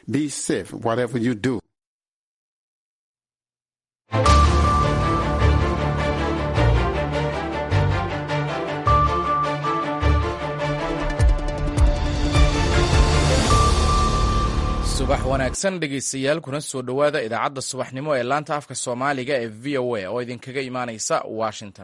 Be safe, whatever you do. subax wanaagsan dhegaystayaal kuna soo dhowaada idaacadda subaxnimo ee laanta afka soomaaliga ee v o a oo idinkaga imaanaysa washington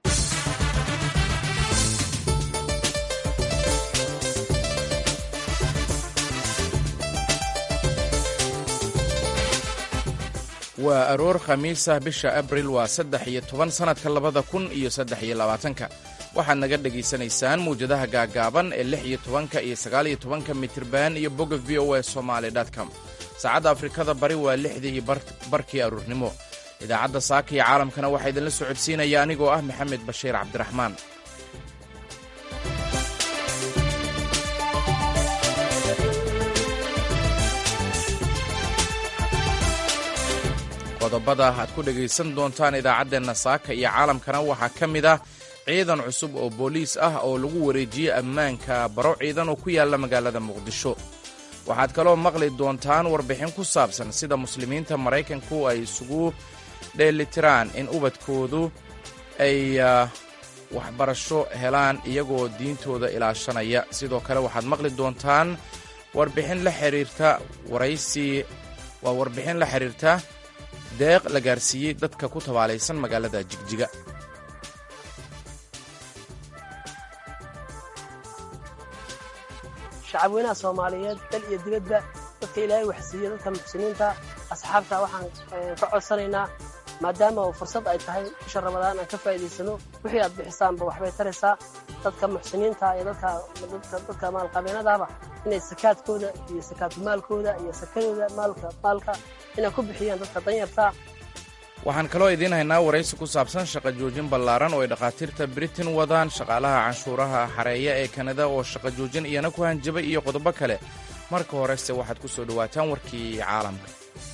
waa aroor khamiisah bisha abril waa saddex iyo toban sannadka labada kun iyo saddex iyo labaatanka waxaad naga dhegaysanaysaan mawjadaha gaagaaban ee lix iyo tobanka iyo sagaal iyo tobanka mitirban iyo bogga v o a somaali com saacadda afrikada bari waa lixdii iyo barkii aroornimo idaacadda saaka iyo caalamkana waxaa idinla socodsiinaya anigoo ah maxamed bashiir cabdiraxmaan qodobada aad ku dhegaysan doontaan idaacaddeenna saaka iyo caalamkana waxaa ka mid ah ciidan cusub oo booliis ah oo lagu wareejiyey ammaanka baro ciidan oo ku yaalla magaalada muqdisho waxaad kaloo maqli doontaan warbixin ku saabsan sida muslimiinta maraykanku ay isugu dheelitiraan in ubadkoodu ay waxbarasho helaan iyagoo diintooda ilaashanaya sidoo kale waxaad maqli doontaan warbixin la xiriirta waraysi waa warbixin la xiriirta deeq la gaarsiiyey dadka ku tabaalaysan magaalada jigjiga shacabweynaha soomaaliyeed dal iyo dibadba dadka ilaahay waxsiiya dadka muxsiniinta asxaabta waxaan ka codsanaynaa maadaama uu fursad ay tahay bisha ramadaan aan ka faa'iidaysano wixii aad bixisaanba waxbay taraysaa dadka muxsiniinta iyo dadka maalqabeenadaaba inay sakaadkooda iyo sakaadumaalkooda iyo sakadooda maalka maalka inay ku bixiyaan dadka danyarta waxaan kaloo idiin haynaa waraysi ku saabsan shaqa joojin ballaaran oo ay dhakhaatiirta britain wadaan shaqaalaha canshuuraha xareeya ee kanada oo shaqa joojin iyana ku hanjabay iyo qodobo kale marka horese waxaad ku soo dhowaataan warkii caalamka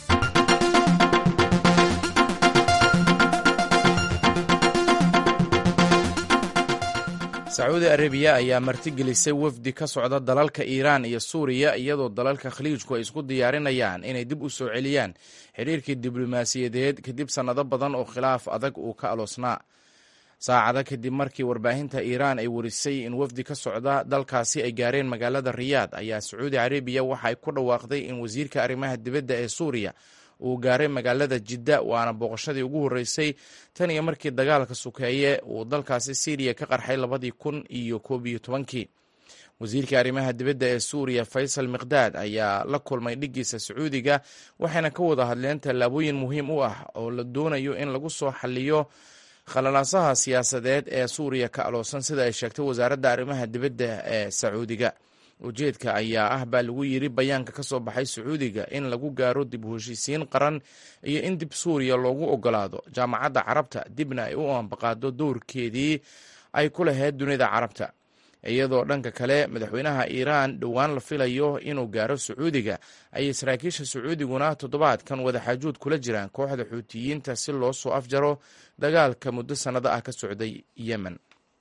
sacuudi arabiya ayaa martigelisay wafdi ka socda dalalka iiraan iyo suuriya iyadoo dalalka khaliijku ay isku diyaarinayaan inay dib u soo celiyaan xidhiirkii diblomaasiyadeed kadib sannado badan oo khilaaf adag uu ka aloosnaa saacada kadib markii warbaahinta iiraan ay warisay in wafdi ka socda dalkaasi ay gaareen magaalada riyaad ayaa sacuudi carabiya waxa ay ku dhawaaqday in wasiirka arrimaha dibadda ee suuriya uu gaaray magaalada jidda waana booqashadii ugu horreysay tan iyo markii dagaalka sukeeye uu dalkaasi syriya ka qarxay labadii kun iyo koob iyo tobankii wasiirka arrimaha dibadda ee suuriya faysal miqdaad ayaa la kulmay dhiggiisa sacuudiga waxayna ka wada hadleen tallaabooyin muhiim u ah oo la doonayo in lagu soo xaliyo khalalaasaha siyaasadeed ee suuriya ka aloosan sida ay sheegtay wasaaradda arrimaha dibadda ee sacuudiga ujeedka ayaa ah baa lagu yidhi bayaanka ka soo baxay sacuudiga in lagu gaaro dib u heshiisiin qaran iyo in dib suuriya loogu ogolaado jaamacadda carabta dibna ay u ambaqaado dowrkeedii ay ku lahayd dunida carabta iyadoo dhanka kale madaxweynaha iiraan dhowaan la filayo inuu gaaro sacuudiga ayay saraakiisha sacuudiguna toddobaadkan wadaxaajuud kula jiraan kooxda xuutiyiinta si loo soo afjaro dagaalka muddo sannado ah ka socday yemen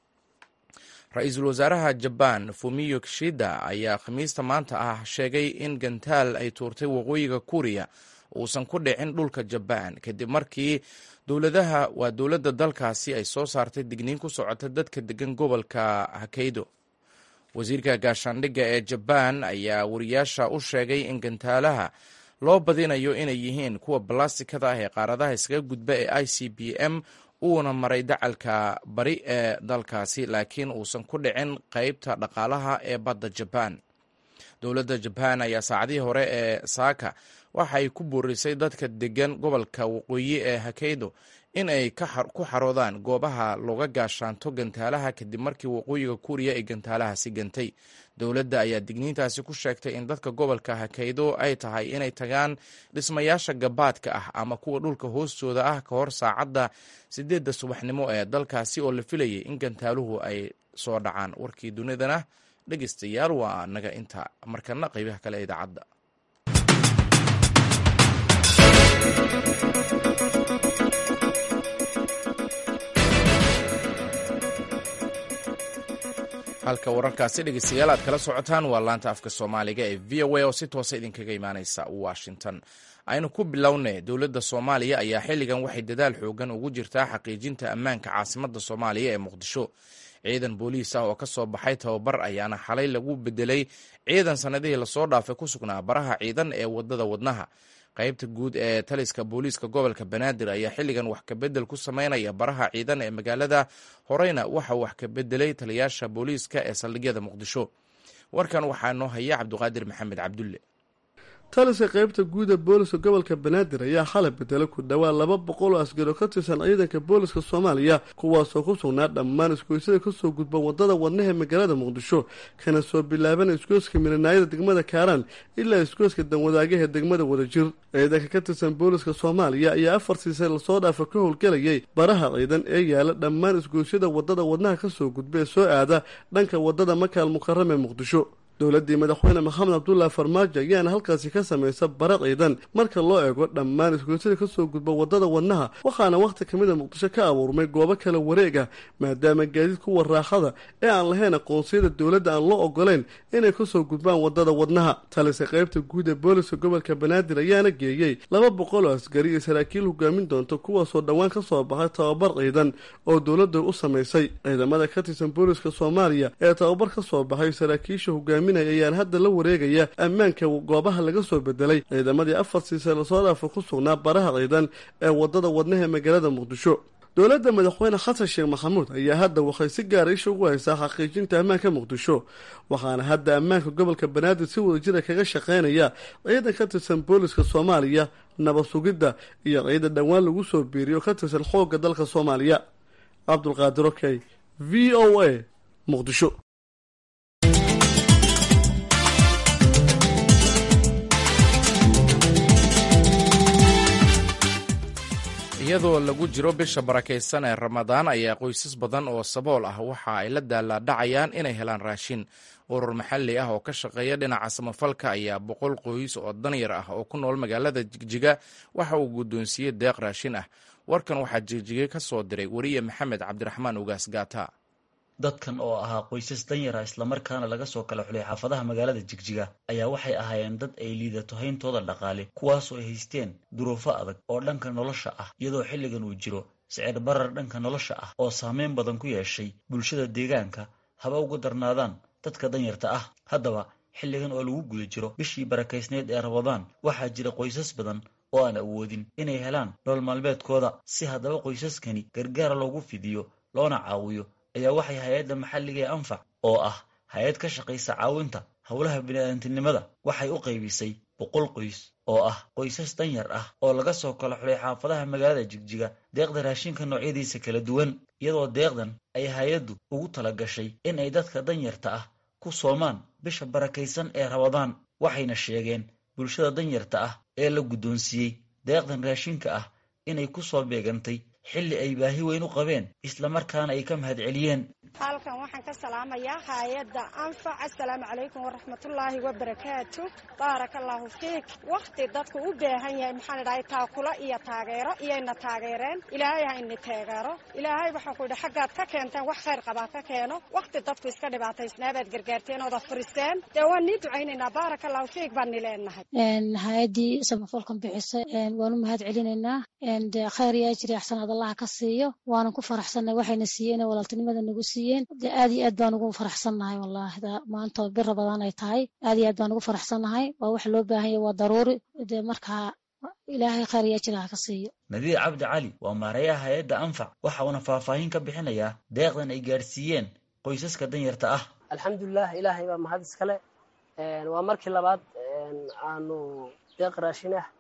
ra-iisul wasaaraha jabaan fumiyo kishida ayaa khamiista maanta ah sheegay in gantaal ay tuurtay waqooyiga kuuriya uusan ku dhicin dhulka jabaan kadib markii dowladaha waa dowladda dalkaasi ay soo saartay digniin ku socota dadka degan gobolka hakaydo wasiirka gaashaandhigga ee jabaan ayaa wariyaasha u sheegay in gantaalaha loo badinayo inay yihiin kuwa balastikada ah ee qaaradaha iskaga gudba ee i c b m uuna maray dacalka bari ee dalkaasi laakiin uusan ku dhicin qeybta dhaqaalaha ee badda jabaan dowladda jabaan ayaa saacadihii hore ee saaka waxa ay ku boorisay dadka degan gobolka waqooyi ee hakaydo in ay ku xaroodaan goobaha looga gaashaanto gantaalaha kadib markii waqooyiga kuuriya ay gantaalahaasi gantay dowladda ayaa digniintaasi ku sheegtay in dadka gobolka hakaydo ay tahay inay tagaan dhismayaasha gabaadka ah ama kuwa dhulka hoostooda ah ka hor saacadda sideedda subaxnimo ee dalkaasi oo la filayay in gantaaluhu ay soo dhacaan warkii dunidana dhegeystayaal waa naga inta markana qeybaha kale ee idaacadda halka wararkaasi dhegeystayaal aad kala socotaan waa laanta afka soomaaliga ee v o a oo si toosa idinkaga imaaneysa washington aynu ku bilownay dowladda soomaaliya ayaa xilligan waxay dadaal xoogan ugu jirtaa xaqiijinta ammaanka caasimadda soomaaliya ee muqdisho ciidan booliis ah oo ka soo baxay tababar ayaana xalay lagu bedelay ciidan sannadihii lasoo dhaafay ku sugnaa baraha ciidan ee wadada wadnaha qaybta guud ee taliska booliiska gobolka banaadir ayaa xilligan wax kabedel ku sameynaya baraha ciidan ee magaalada horeyna waxa wax ka bedelay taliyaasha booliiska ee saldhigyada muqdisho warkan waxaa noo haya cabdiqaadir maxamed cabdulle taliska qaybta guuda booliska gobolka banaadir ayaa xalay bedelay ku dhowaa laba boqol oo asgaro ka tirsan ciidanka booliska soomaaliya kuwaasoo ku sugnaa dhammaan isgoysyada kasoo gudba wadada wadnaha magaalada muqdisho kana soo bilaaban isgoyska milanaayada degmada kaaraan ilaa isgoyska danwadaagaha degmada wadajir ciidanka ka tirsan booliska soomaaliya ayaa afar siisay lasoo dhaafa ka howlgelayay baraha ciidan ee yaala dhammaan isgoysyada wadada wadnaha kasoo gudba ee soo aada dhanka wadada makaal mukarram ee muqdisho dowladdii madaxweyne maxamed cabdullahi farmaajo ayaana halkaasi ka samaysa bara ciidan marka loo eego dhammaan isgoysyada kasoo gudba wadada wadnaha waxaana wakhti kamid a muqdisho ka abuurmay goobo kala wareeg ah maadaama gaadiid kuwa raaxada ee aan lahayn aqoonsiyada dowladda aan loo ogoleyn inay kasoo gudbaan wadada wadnaha talise qaybta guud ee booliska gobolka banaadir ayaana geeyey laba boqol oo asgari iyo saraakiil hogaamin doonta kuwaasoo dhowaan kasoo baxay tababar ciidan oo dowladda u samaysay ciidamada ka tirsan booliska soomaaliya ee tababar kasoo baxay saraakiisha hogaami ayaan hadda la wareegaya ammaanka goobaha laga soo bedelay ciidamadii afar siise lasoo dhaafa ku sugnaa baraha ciidan ee wadada wadnaha magaalada muqdisho dowladda madaxweyne xasan sheekh maxamuud ayaa hadda waxay si gaara isha ugu haysaa xaqiijinta ammaanka muqdisho waxaana hadda ammaanka gobolka banaadir si wadajira kaga shaqeynaya ciidan ka tirsan booliska soomaaliya nabad sugidda iyo ciidan dhowaan lagu soo biiriyo ka tirsan xoogga dalka soomaaliya cabdulqaadir okey v o a muqdisho iyadoo lagu jiro bisha barakaysan ee ramadaan ayaa qoysas badan oo sabool ah waxa ay la daalaadhacayaan inay helaan raashin urur maxalli ah oo ka shaqeeya dhinaca samafalka ayaa boqol qoys oo danyar ah oo ku nool magaalada jigjiga waxa uu guddoonsiiyey deeq raashin ah warkan waxaa jigjige ka soo diray weriye maxamed cabdiraxmaan ugaas gaata dadkan oo ahaa qoysas danyara islamarkaana laga soo kala xulay xaafadaha magaalada jigjiga ayaa waxay ahaayeen dad ay liidato hayntooda dhaqaale kuwaasoo ay haysteen duruufo adag oo dhanka nolosha ah iyadoo xilligan uu jiro sicir barar dhanka nolosha ah oo saameyn badan ku yeeshay bulshada deegaanka haba uga darnaadaan dadka danyarta ah haddaba xilligan oo lagu guda jiro bishii barakaysneed ee rabadaan waxaa jira qoysas badan oo aan awoodin inay helaan nolol maalmeedkooda si haddaba qoysaskani gargaar loogu fidiyo loona caawiyo ayaa waxay hay-adda maxalliga ee anfac oo ah hay-ad ka shaqaysa caawinta howlaha bini'aadantinimada waxay u qaybisay boqol qoys oo ah qoysas danyar ah oo laga soo kala xulay xaafadaha magaalada jigjiga deeqda raashinka noocyadiisa kala duwan iyadoo deeqdan ay hay-addu ugu tala gashay in ay dadka danyarta ah ku soomaan bisha barakaysan ee rabadaan waxayna sheegeen bulshada danyarta ah ee la guddoonsiiyey deeqdan raashinka ah inay ku soo beegantay xilli ay baahi weyn u qabeen islamarkaana ay ka mahad celiyeen halkan waxaan ka salaamayaa hay-adda anfac assalaamu calaykum waraxmatullaahi wabarakaatu baaraka allaahu fiik wakhti dadku u baahan yahay maxaan idhahay taakula iyo taageero iyayna taageereen ilaahay ha ini taageero ilaahay waxaan ku yidhi xaggaad ka keenteen wax khayr qabaa ka keeno wakhti dadku iska dhibaataysnaabaad gargaarteen ooda furisteen dee waan nii ducaynaynaa baaraka allahu fiik baan ni leenahay hay-addii samafalkan bixisay waan u mahad celinaynaa khayr iyo ajri axsanaad allaha ka siiyo waanan ku faraxsanay waxayna siiyeen walaaltinimada nagu siiyeen de aad iyo aad baan ugu faraxsannahay wallahi maanta bir rabadaan ay tahay aad iyo aad baan ugu faraxsannahay waa wax loo baahan yahy waa daruuri de markaa ilaahay khayr iyo ajri ha ka siiyo nadiir cabdi cali waa maareeyaha hay-adda anfac waxa uuna faahfaahin ka bixinayaa deeqdan ay gaadhsiiyeen qoysaska danyarta ah alxamdulilah ilaahay baa mahad iskale waa markii labaad aanu deeq raashin ah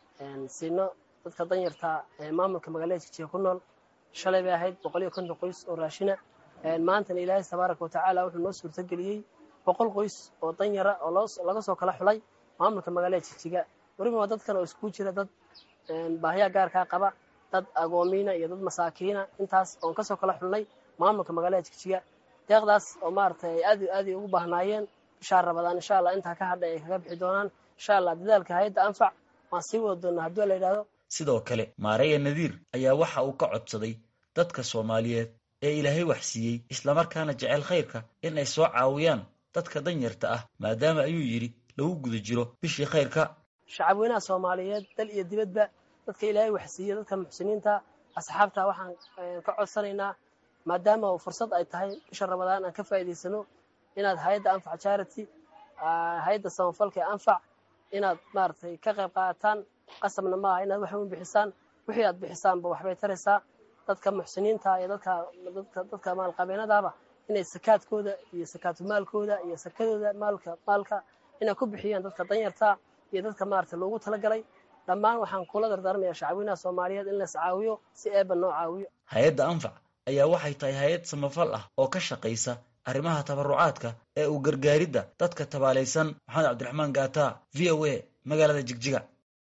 siino dadka danyarta ee maamulka magaalada jijiga ku nool shalay bay ahayd boqol iyo konton qoys oo raashina maantana ilaahay tabaaraka watacaala wuxuu noo suurtageliyey boqol qoys oo danyara oo laga soo kala xulay maamulka magaalada jijiga weliba waa dadkan oo iskugu jira dad baahiyaa gaarkaa qaba dad agoomiina iyo dad masaakiina intaas oon kasoo kala xulnay maamulka magaalada jijiga deeqdaas oo maaragtay ay aad aad ugu baahnaayeen bishaa rabadaan insha allah intaa ka hadhay ay kaga bixi doonaan insha allah dadaalka hay-adda anfac waan sii wada doonaa haddii la yidhahdo sidoo kale maareya nadiir ayaa waxa uu ka codsaday dadka soomaaliyeed ee ilaahay wax siiyey islamarkaana jecel khayrka in ay soo caawiyaan dadka danyarta ah maadaama ayuu yidhi lagu guda jiro bishii khayrka shacabweynaha soomaaliyeed dal iyo dibadba dadka ilaahay wax siiye dadka muxsiniinta asxaabta waxaan ka codsanaynaa maadaama fursad ay tahay bisha ramadaan aan ka faa'iidaysano inaad hay-adda anfac charity hay-adda samafalka ee anfac inaad maaragtay ka qayb qaadataan qasabna maaha inaad wax un bixisaan wixii aad bixisaanba waxbay taraysaa dadka muxsiniinta iyo dadka dadka maalqabeenadaaba inay sakaadkooda iyo sakaatumaalkooda iyo sakadooda maalka maalka inay ku bixiyaan dadka danyarta iyo dadka maaragtay loogu talagalay dhammaan waxaan kula dardaarmayaa shacabweynaha soomaaliyeed in las caawiyo si eeba noo caawiyo hay-adda anfac ayaa waxay tahay hay-ad samafal ah oo ka shaqaysa arrimaha tabarucaadka ee uu gargaaridda dadka tabaalaysan maxamed cabdiraxmaan gaata v o a magaalada jigjiga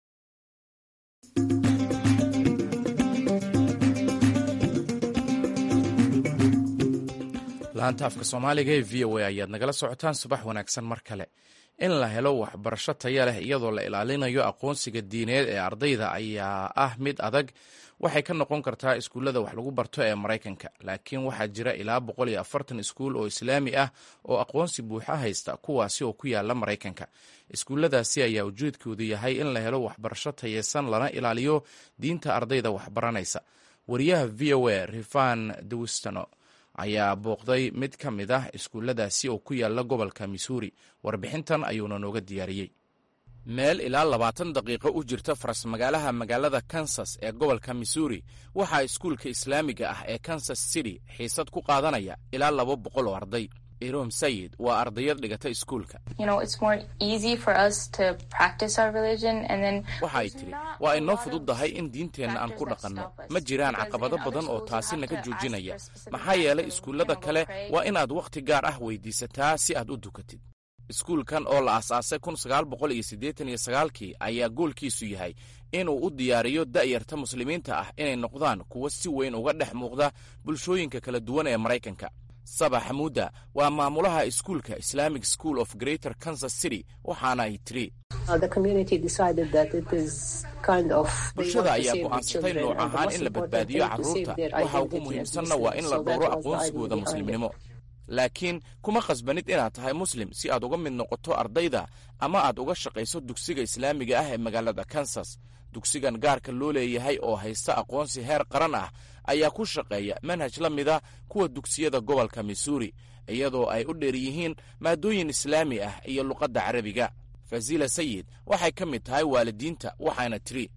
laanta afka soomaaliga ee v o a ayaad nagala socotaan subax wanaagsan mar kale in la helo waxbarasho taya leh iyadoo la ilaalinayo aqoonsiga diineed ee ardayda ayaa ah mid adag waxay ka noqon kartaa iskuullada wax lagu barto ee maraykanka laakiin waxaa jira ilaa boqol iyo afartan iskuul oo islaami ah oo aqoonsi buuxa haysta kuwaasi oo ku yaala maraykanka iskuulladaasi ayaa ujeedkoodu yahay in la helo waxbarasho tayeysan lana ilaaliyo diinta ardayda waxbaranaysa wariyaha v o a rifan dewistano ayaa booqday mid ka mid ah iskuulladaasi oo ku yaala gobolka missouri warbixintan ayuuna nooga diyaariyey meel ilaa labaatan daqiiqo u jirta faras magaalaha magaalada kansas ee gobolka missouri waxaa iskuulka islaamiga ah ee kansas city xiisad ku qaadanaya ilaa laba boqol oo arday irom sayid waa ardayad dhigata iskuulka waxa ay tidhi waa inoo fududdahay in diinteenna aan ku dhaqanno ma jiraan caqabado badan oo taasi naga joojinaya maxaa yeelay iskuullada kale waa inaad wakhti gaar ah weydiisataa si aad u dukatid iskuulkan oo la aasaasay kun sagaal boqol iyo siddeetan iyo sagaalkii ayaa goolkiisu yahay inuu u diyaariyo da'yarta muslimiinta ah inay noqdaan kuwo si weyn uga dhex muuqda bulshooyinka kala duwan ee maraykanka saba xamuuda waa maamulaha iskuulka islamic school of greater kansas city waxaana ay tiri bulshada ayaa go'aansatay nooc ahaan in la badbaadiyo carruurta waxa ugu muhiimsanna waa in la dhowro aqoonsigooda muslimnimo laakiin kuma khasbanid inaad tahay muslim si aad uga mid noqoto ardayda ama aad uga shaqayso dugsiga islaamiga ah ee magaalada kansas dugsigan gaarka loo leeyahay oo haysta aqoonsi heer qaran ah ayaa ku shaqeeya manhaj la mida kuwa dugsiyada gobolka missouri iyadoo ay u dheer yihiin maadooyin islaami ah iyo luqadda carabiga fazila sayid waxay ka mid tahay waalidiinta waxaana tiri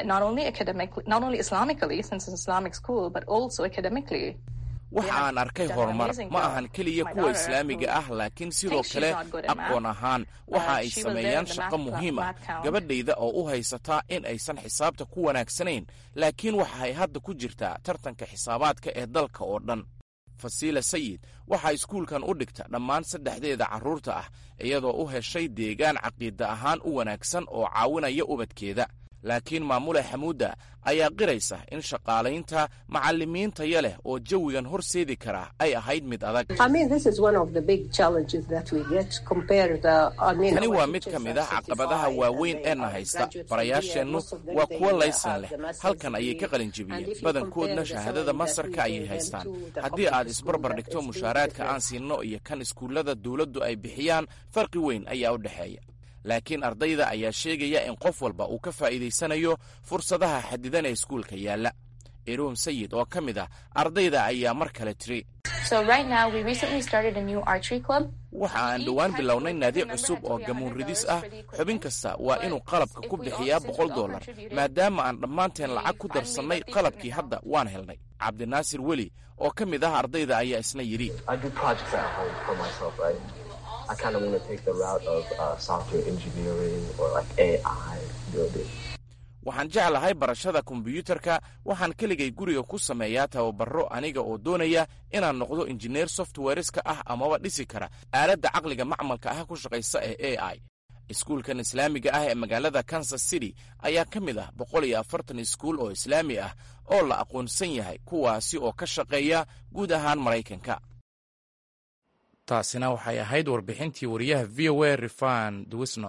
waxa aan arkay horumar ma ahan keliya kuwa islaamiga ah laakiin sidoo kale aqoon ahaan waxa ay sameeyaan shaqo muhiim ah gabadhayda oo u haysataa in aysan xisaabta ku wanaagsanayn laakiin waxa ay hadda ku jirtaa tartanka xisaabaadka ee dalka oo dhan fasiila sayid waxaa iskuulkan u dhigta dhammaan saddexdeeda carruurta ah iyadoo u heshay deegaan caqiida ahaan u wanaagsan oo caawinaya ubadkeeda laakiin maamule xamuudda ayaa qiraysa in shaqaalaynta macallimiin taya leh oo jawigan horseedi kara ay ahayd mid adag tani waa mid ka mid ah caqabadaha waaweyn ee na haysta barayaasheennu waa kuwo laysan leh halkan ayay ka qalinjebiyeen badankoodna shahaadada masarka ayay haystaan haddii aad isbarbar dhigto mushaaraadka aan siinno iyo kan iskuullada dawladdu ay bixiyaan farqi weyn ayaa u dhexeeya laakiin ardayda ayaa sheegaya in qof walba uu ka faa'iidaysanayo fursadaha xadidan ee iskuulka yaalla iroom sayid oo ka mid ah ardayda ayaa mar kale tiri waxa aan dhowaan bilownay naadi cusub oo gamuun ridis ah xubin kasta waa inuu qalabka ku bixiyaa boqol dollar maadaama aan dhammaanteen lacag ku darsannay qalabkii hadda waan helnay cabdinaasir weli oo ka mid ah ardayda ayaa isna yidhi waxaan jeclahay barashada kombiyuutarka waxaan keligay guriga ku sameeyaa tababaro aniga oo doonaya inaan noqdo injineer softwareska ah amaba dhisi kara aaladda caqliga macmalka ah ku shaqaysa ee a i iskuulkan islaamiga ah ee magaalada kansas city ayaa ka mid ah boqol iyo afartan iskuul oo islaami ah oo la aqoonsan yahay kuwaasi oo ka shaqeeya guud ahaan maraykanka taasina waxay ahayd warbixintii wariyaha v o a rifan duwisno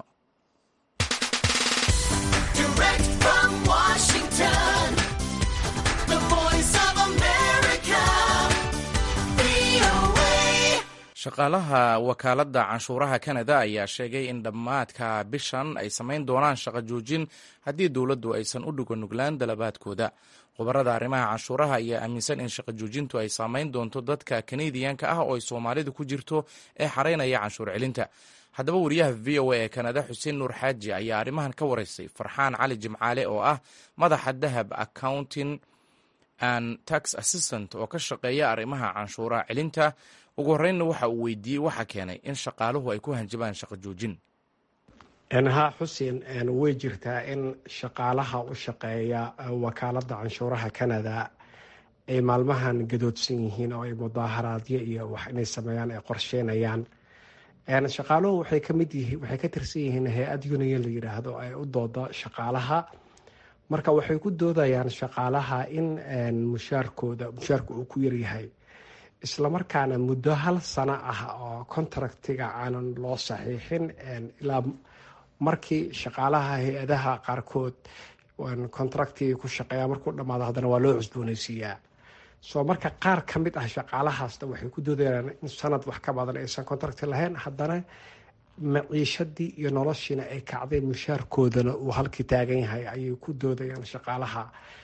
shaqaalaha wakaaladda canshuuraha kanada ayaa sheegay in dhammaadka bishan ay samayn doonaan shaqo joojin haddii dowladdu aysan u dhuganuglaan dalabaadkooda khubarada arrimaha canshuuraha ayaa aaminsan in shaqo joojintu ay saamayn doonto dadka kanadiyanka ah oo ay soomaalidu ku jirto ee xaraynaya canshuur celinta haddaba wariyaha v o a ee kanada xuseen nuur xaaji ayaa arrimahan ka waraystay farxaan cali jimcaale oo ah madaxa dahab accounting and tax assistant oo ka shaqeeya arrimaha canshuuraha celinta ugu horreynna waxa uu weydiiyey waxa keenay in shaqaaluhu ay ku hanjabaan shaqo joojin haa xuseen way jirtaa in shaqaalaha u shaqeeya wakaaladda canshuuraha canada ay maalmahan gadoodsan yihiin oo ay mudaaharaadyo iyo wax inay sameeyaan ay qorsheynayaan shaqaaluhu waxay kamid yihiin waxay ka tirsan yihiin hay-ad union la yidhaahdo ay u dooda shaqaalaha marka waxay ku doodayaan shaqaalaha in mushaarkooda mushaarka uu ku yaryahay islamarkaana muddo hal sano ah oo contractiga aanan loo saxiixin ilaa markii shaqaalaha hay-adaha qaarkood contractiga ku shaqeeya markuu dhamaado haddana waa loo cusbooneysiiyaa soo marka qaar ka mid ah shaqaalahaasna waxay ku doodayaan in sanad wax ka badan aysan contracti lahayn haddana maciishadii iyo noloshiina ay kacday mushaarkoodana uu halkii taagan yahay ayay ku doodayaan shaqaalaha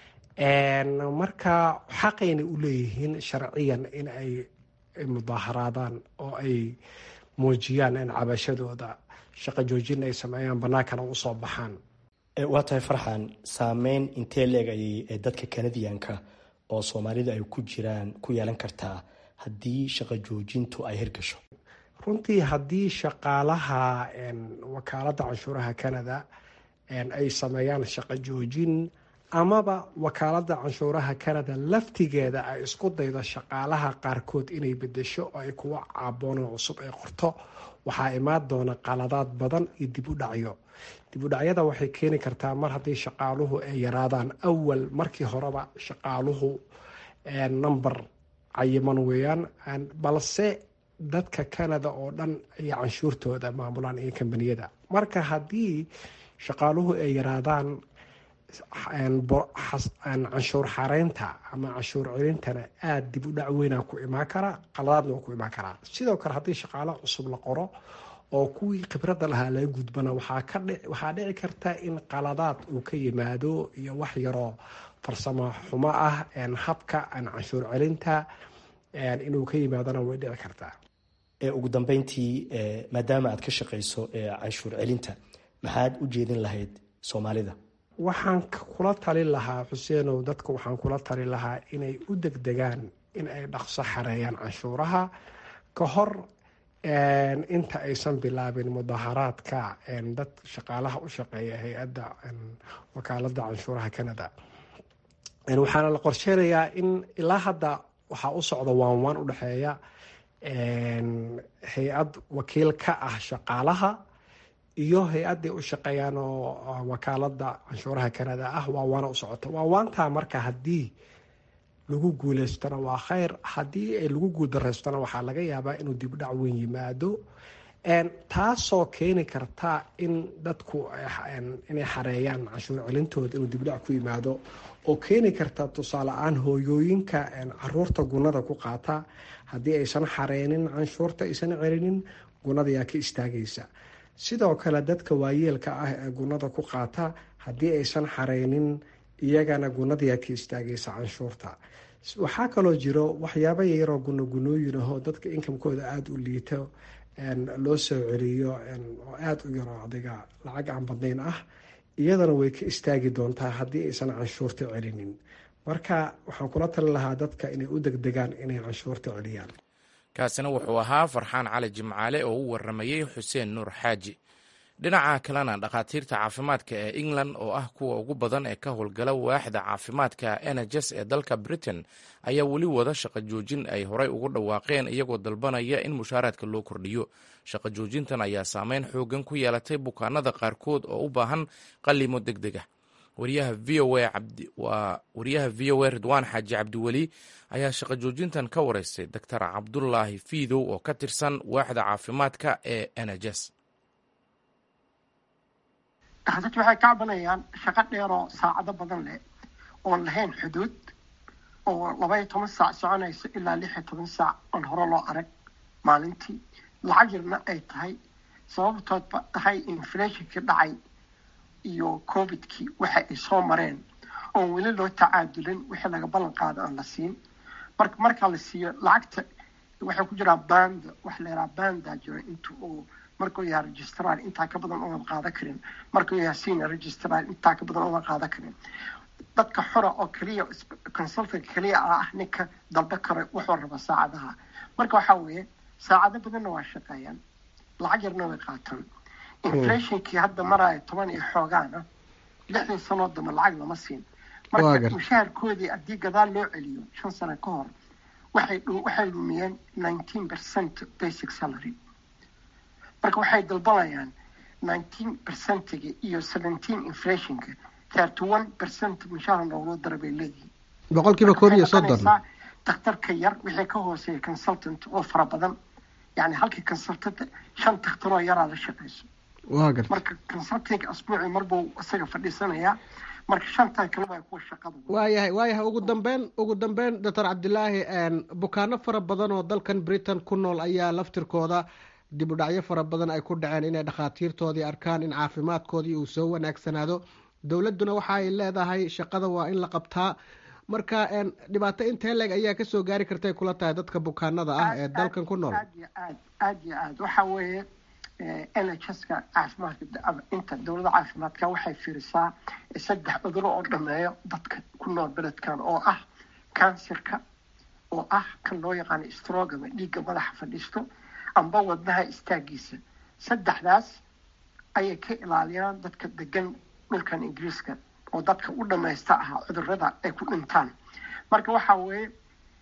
marka xaqayna u leeyihiin sharciyan in ay mudaaharaadaan oo ay muujiyaan in cabashadooda shaqo joojin ay sameeyaan bannaankana usoo baxaan waa tahay farxan saameyn intee leeg ayay dadka kanadiyanka oo soomaalida ay ku jiraan ku yeelan kartaa haddii shaqo joojintu ay hirgasho runtii haddii shaqaalaha wakaaladda canshuuraha canada ay sameeyaan shaqo joojin amaba wakaaladda canshuuraha canada laftigeeda ay isku daydo shaqaalaha qaarkood inay bedesho oo ay kuwa caaboonoo cusub ay qorto waxaa imaan doona qaladaad badan iyo dib u dhacyo dib u dhacyada waxay keeni kartaa mar haddii shaqaaluhu ay yaraadaan awal markii horeba shaqaaluhu number cayiman weeyaan balse dadka canada oo dhan ay canshuurtooda maamulaan iyo kambaniyada marka haddii shaqaaluhu ay yaraadaan canshuur xareynta ama canshuur celintana aada dib u dhac weynaa ku imaan karaa qaladaadna waa ku imaan karaa sidoo kale haddii shaqaalo cusub la qoro oo kuwii khibradda lahaa laga gudbana waxaa dhici karta in qaladaad uu ka yimaado iyo wax yaroo farsamo xumo ah habka canshuur celinta inuu ka yimaadona way dhici kartaa ugu dambeyntii maadaama aad ka shaqeyso canshuur celinta maxaad u jeedin lahayd soomaalida waxaan kula talin lahaa xuseenow dadka waxaan kula talin lahaa inay u degdegaan in ay dhaqso xareeyaan canshuuraha ka hor inta aysan bilaabin mudaharaadka dad shaqaalaha u shaqeeya hay-adda wakaaladda canshuuraha canada waxaana la qorsheynayaa in ilaa hadda waxaa u socda waanwaan u dhexeeya hay-ad wakiil ka ah shaqaalaha iyo hay-adday u shaqeeyaan oo wakaaladda canshuuraha canada ah waawaana u socota waawaantaa marka haddii lagu guuleystona waa kheyr haddii ay lagu guuldareystona waxaa laga yaabaa inuu dibdhac weyn yimaado taasoo keeni karta in dadku inay xareeyaan canshuur celintooda inuu dibdhac ku yimaado oo keeni karta tusaale ahaan hooyooyinka caruurta gunada ku qaata haddii aysan xareynin canshuurta aysan celinin gunadayaa ka istaagaysa sidoo kale dadka waayeelka ah ee gunada ku qaata haddii aysan xareynin iyagana gunadayaa ka istaagaysa canshuurta waxaa kaloo jiro waxyaaba yaroo gunogunooyin ahoo dadka inkamkooda aada u liito loo soo celiyo oo aada u yaro adiga lacag aan badnayn ah iyadana way ka istaagi doontaa haddii aysan canshuurta celinin marka waxaan kula talin lahaa dadka inay u degdegaan inay canshuurta celiyaan kaasina wuxuu ahaa farxaan cali jimcaale oo u waramayey xuseen nuur xaaji dhinaca kalena dhakhaatiirta caafimaadka ee england oo ah kuwa ugu badan ee ka howlgala waaxda caafimaadka nhs ee dalka britain ayaa weli wada shaqo joojin ay horey ugu dhawaaqeen iyagoo dalbanaya in mushaaraadka loo kordhiyo shaqo joojintan ayaa saameyn xoogan ku yeelatay bukaanada qaarkood oo u baahan qalimo deg deg ah wariyaha v o a ridwaan xaaji cabdiweli ayaa shaqo joojintan ka wareystay doctor cabdulaahi fiidow oo ka tirsan waaxda caafimaadka ee nhs dadki waxay ka cabanayaan shaqo dheeroo saacado badan leh oon lahayn xuduud oo labaiyo toban saac soconayso ilaa lix iyo toban saac oon hore loo arag maalintii lacag yarna ay tahay sababtoodba tahay inflationkii dhacay iyo covidkii waxa ay soo mareen oon weli loo tacaadulin wixii laga ballan qaado aan la siin marka markaa la siiyo lacagta waxay ku jiraa banda waxa la yidhaha banda jiro inta uu markuu yahay registrar intaa ka badan unan qaadan karin markuu yahay senior registrar intaa ka badan unan qaadan karin dadka xora oo keliya consultant keliya ah ninka dalba karo wuxuu raba saacadaha marka waxaa weeye saacado badanna waa shaqeeyaan lacag yarna way qaataan inflationkii hadda maraayo toban iyo xoogaana lixdan sanoo dambe lacag lama siin marka mushaharkoodii haddii gadaal loo celiyo shan sano ka hor waxay waxay lumiyeen nineteen percent basic salary marka waxay dalbanayaan nineteen percentiga iyo seventeen inflationka thirty one percent mushaar nooloo dara bay leeyihiin boqolkiiba koob iyo soddon dakhtarka yar wixii ka hooseeya consultant oo fara badan yani halkii consultant shan dakhtaroo yaraa la shaqeyso waa garta marka consulting asbuuci marbuu isaga fadhiisanayaa marka shantan kale waa kuwa shaqada waayahay waayahay ugu dambeyn ugu dambeyn doctor cabdilaahi bukaano fara badan oo dalkan britain ku nool ayaa laftirkooda dib u dhacyo fara badan ay ku dhaceen inay dhakhaatiirtoodii arkaan in caafimaadkoodii uu soo wanaagsanaado dowladduna waxa ay leedahay shaqada waa in la qabtaa marka dhibaato intee leeg ayaa kasoo gaari kartay kula tahay dadka bukaanada ah ee dalkan ku nool aad iyo aad aad iyo aad waxa weeye n h s ka caafimaadka inta dowladda caafimaadka waxay fiirisaa saddex cuduro oo dhameeyo dadka ku nool beledkan oo ah kansirka oo ah kan loo yaqaano strogama dhiigga madaxa fadhiisto amba wadnaha istaagiisa saddexdaas ayay ka ilaaliyaan dadka degan dhulkan ingiriiska oo dadka u dhamaysta ah cudurada ay ku dhintaan marka waxa weeye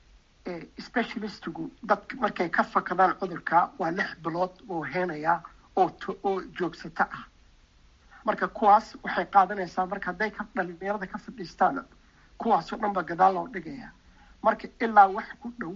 specialistigu dadka markay ka fakadaan cudurka waa lix bilood oo heenaya oo oo joogsato ah marka kuwaas waxay qaadanaysaa marka hadday ka dhalinyarada ka fadhiistaan kuwaasoo dhan ba gadaal loo dhigaya marka ilaa wax ku dhow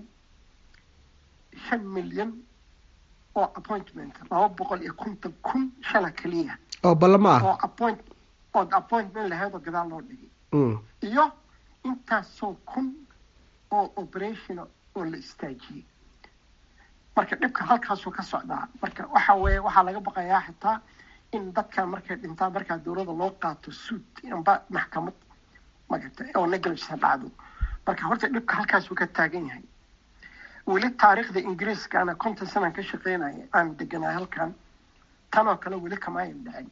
shan milyan oo appointment laba boqol iyo konton kun shala keliya oo ballamo ah oo appoint oo appointment lahayd oo gadaal loo dhigay iyo intaasoo kun oo operation oo la istaajiyey marka dhibka halkaasuu ka socdaa marka waxa weeye waxaa laga baqayaa xitaa in dadkan markay dhintaan markaa dowladda loo qaato suud amba maxkamad magata oo negligence dhacdo marka horta dhibka halkaasuu ka taagan yahay weli taariikhda ingiriiska ana konton sanaan ka shaqeynaya aan deganaa halkan tanoo kale weli kamaayan dhicin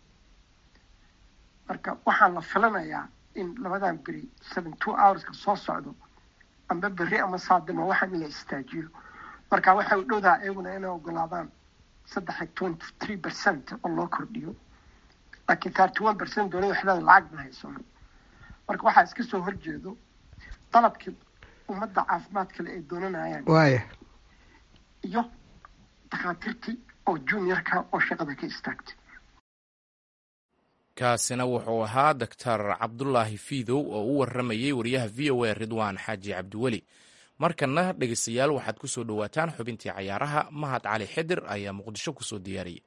marka waxaan la filanayaa in labadan beri seven two hourska soo socdo amba berri ama saadimo waxaan in la istaajiyo marka waxay u dhowdaha iyaguna inay ogolaadaan saddex twenty three percent oo loo kordhiyo laakiin thirty one percent dowladda waxleeda lacag ma hayso marka waxaa iska soo horjeedo dalabkii ummadda caafimaad kale ay doonanayaan waaya iyo dakhaatiirtii oo juniorka oo shaqada ka istaagtay kaasina wuxuu ahaa doctor cabdulaahi fiidow oo u waramayey wariyaha v o a ridwaan xaaji cabdiweli markana dhegeystayaal waxaad ku soo dhowaataan xubintii cayaaraha mahad cali xidir ayaa muqdisho kusoo diyaariyey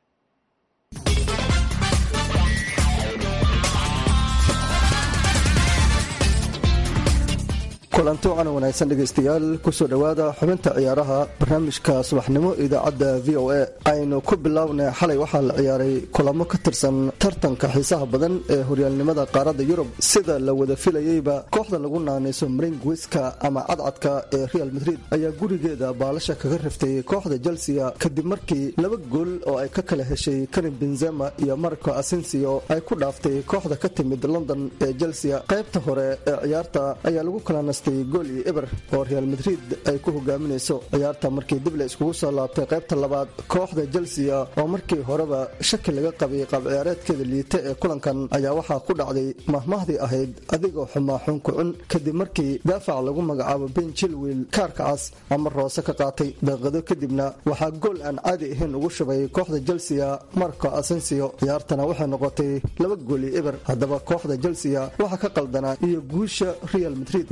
kulanti wacan wanaagsan dhegaystayaal kusoo dhowaada xubinta ciyaaraha barnaamijka subaxnimo idaacadda v o a aynu ku bilownay xalay waxaa la ciyaaray kulamo ka tirsan tartanka xiisaha badan ee horyaalnimada qaaradda yurub sida la wada filayeyba kooxda lagu naanayso maringwiska ama cadcadka ee real madrid ayaa gurigeeda baalasha kaga riftay kooxda chelsea kadib markii laba gool oo ay ka kala heshay karim benzema iyo marco asensio ay ku dhaaftay kooxda ka timid london ee chelsea qaybta hore ee ciyaarta ayaa lagu kala gool iyo eber oo real madrid ay ku hogaaminayso ciyaarta markii dib la iskugu soo laabtay qaybta labaad kooxda chelsea oo markii horeba shaki laga qabay qaab ciyaareedkeeda liita ee kulankan ayaa waxaa ku dhacday mahmahdii ahayd adigoo xumaa xun kucun kadib markii daafac lagu magacaabo ben chilwil kaarka cas ama roose ka qaatay daqiiqado kadibna waxaa gool aan caadi ahayn ugu shubay kooxda chelsea marco asensio ciyaartana waxay noqotay laba gool iyo eber haddaba kooxda chelsea waxaa ka qaldanaa iyo guusha real madrid waxaan wax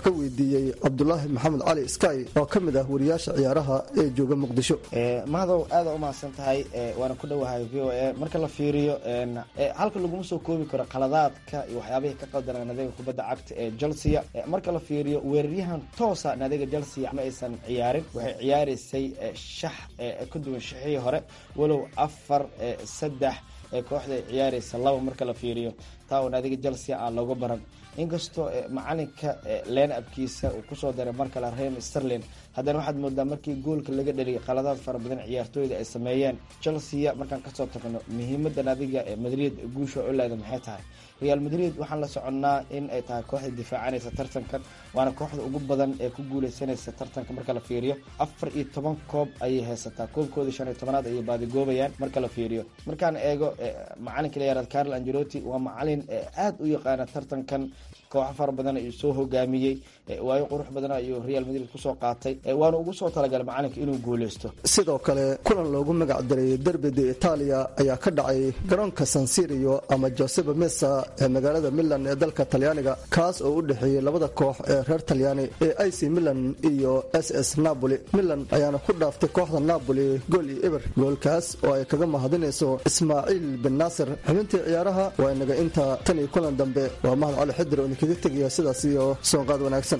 ka weydiiyey cabdulaahi maxamed cali sky oo ka mid ah wariyaasha ciyaaraha ee jooga muqdisho mahadow aada u mahadsan tahay waana ku dhowahay v o a marka la fiiriyo halka laguma soo koobi karo qaladaadka iyo waxyaabihii ka qaldanaa naadiga kubadda cagta ee chelsea marka la fiiriyo weeraryahan toosa naadiga chelsea ma aysan ciyaarin waxay ciyaaraysay shax ka duwan shixii hore walow afar saddex ee kooxda ay ciyaaraysa laba marka la fiiriyo taa oo naadiga chelsea aan looga baran inkastoo macalinka leen abkiisa uu kusoo daray mar kale rem sterlin haddana waxaad moodaa markii goolka laga dhaliyay qaladaad fara badan ciyaartooyda ay sameeyeen chelsea markaan kasoo tagno muhiimada naadiga madrid guusha olaada maxay tahay real madrid waxaan la soconnaa in ay tahay kooxda difaacanaysa tartankan waana kooxda ugu badan ee ku guuleysanaysa tartanka marka la fiiriyo afar iyo toban koob ayay haysataa koobkooda shan iyo tobanaad ayay baadigoobayaan marka la fiiriyo markaan eego macalinka layaaraad carl angelotti waa macalin aada u yaqaana tartankan kooxo fara badan ayuu soo hogaamiyey waayo qurux badan ayuu real madrid kusoo qaatay waana ugu soo talagalay macalinka inuu guuleysto sidoo kale kulan loogu magac daray derbida itaaliya ayaa ka dhacay garoonka sansirio ama joseba mesa ee magaalada milan ee dalka talyaaniga kaas oo u dhexeeyey labada koox ee reer talyaani ee ic milan iyo s s napoli milan ayaana ku dhaaftay kooxda napoli gool iyo eber goolkaas oo ay kaga mahadinayso ismaaciil bin naasir xubintii ciyaaraha waa inaga inta tan iyo kulan dambe waa mahad cali xidir oo idinkaga tegaya sidaas iyo soonqaad wanaagsan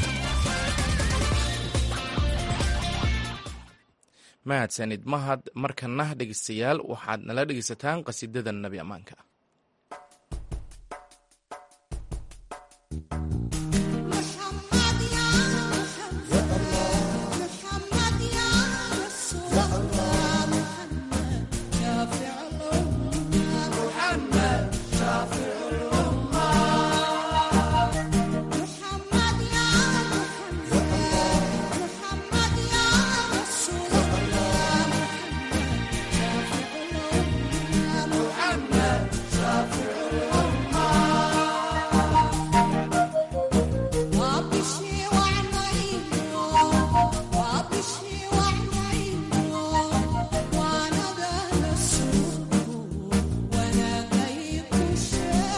mahadsanid mahad markana dhegeystayaal waxaad nala dhegeysataan qasiidada nabi ammaanka Yeah.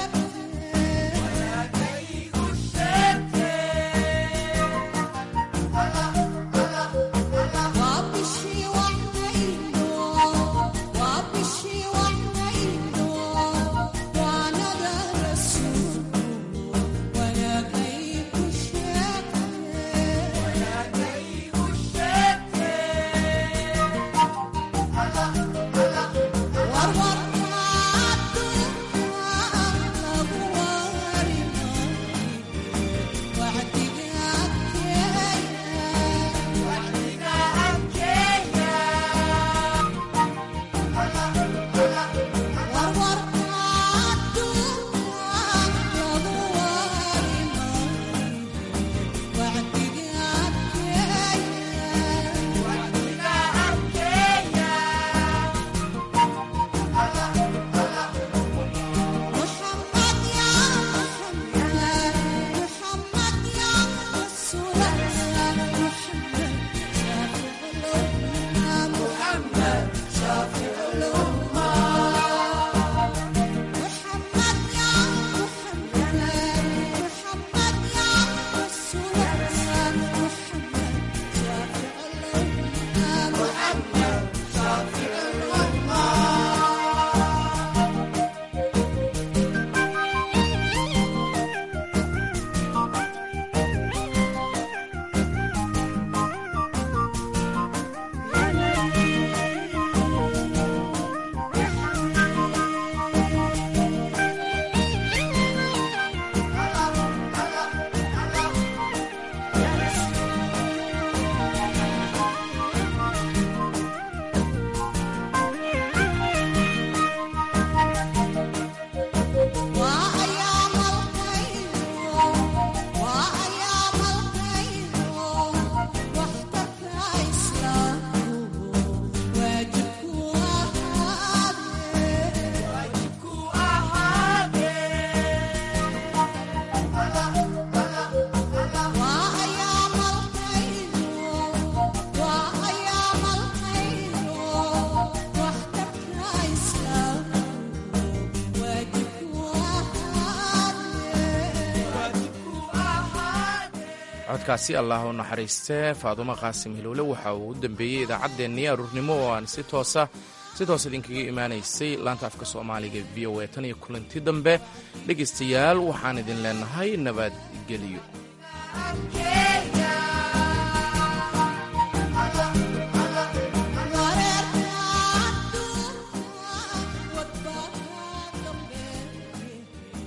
codkaasi allah u naxariistee faadumo qaasim hilowle waxa uu u dambeeyey idaacaddeenii aruurnimo oo aan si toosa si toos idinkaga imaanaysay laanta afka soomaaliga v o a tan iyo kulanti dambe dhegaystayaal waxaan idin leenahay nabadgelyo